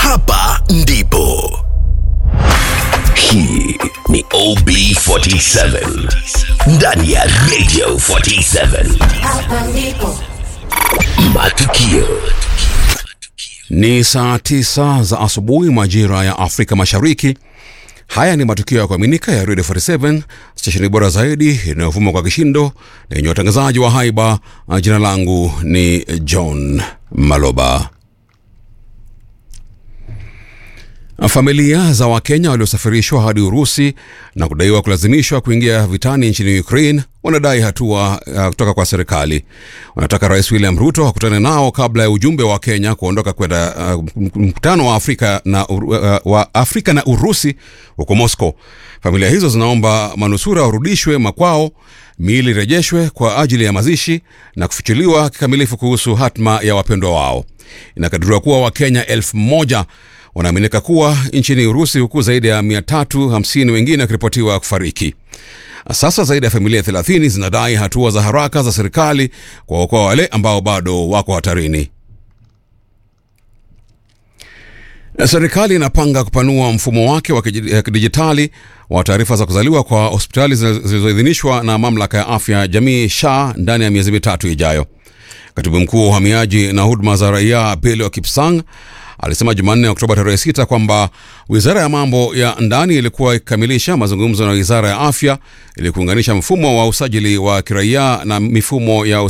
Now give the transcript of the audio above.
hapa ndipo. Hii ni OB47 ndani ya Radio 47. Hapa ndipo. Matukio Ni saa tisa za asubuhi majira ya Afrika Mashariki. Haya ni matukio ya kuaminika ya Radio 47, stesheni bora zaidi inayovuma kwa kishindo na yenye watangazaji wa haiba. Jina langu ni John Maloba. Familia za Wakenya waliosafirishwa hadi Urusi na kudaiwa kulazimishwa kuingia vitani nchini Ukraine wanadai hatua uh, kutoka kwa serikali. Wanataka Rais William Ruto akutane nao kabla ya ujumbe wa Kenya kuondoka kwenda uh, mkutano wa Afrika na, uh, wa Afrika na Urusi huko Moscow. Familia hizo zinaomba manusura warudishwe makwao, miili irejeshwe kwa ajili ya mazishi na kufichuliwa kikamilifu kuhusu hatma ya wapendwa wao. Inakadiriwa kuwa Wakenya elfu moja wanaaminika kuwa nchini Urusi huku zaidi ya 350 wengine wakiripotiwa kufariki. Sasa zaidi ya familia 30 zinadai hatua za haraka za serikali kuwaokoa wale ambao bado wako hatarini. Serikali inapanga kupanua mfumo wake wa kidijitali wa taarifa za kuzaliwa kwa hospitali zilizoidhinishwa na mamlaka ya afya jamii SHA ndani ya miezi mitatu ijayo. Katibu mkuu wa uhamiaji na huduma za raia Belio Kipsang alisema Jumanne Oktoba tarehe 6 kwamba wizara ya mambo ya ndani ilikuwa ikikamilisha mazungumzo na wizara ya afya ili kuunganisha mfumo wa usajili wa kiraia na mifumo ya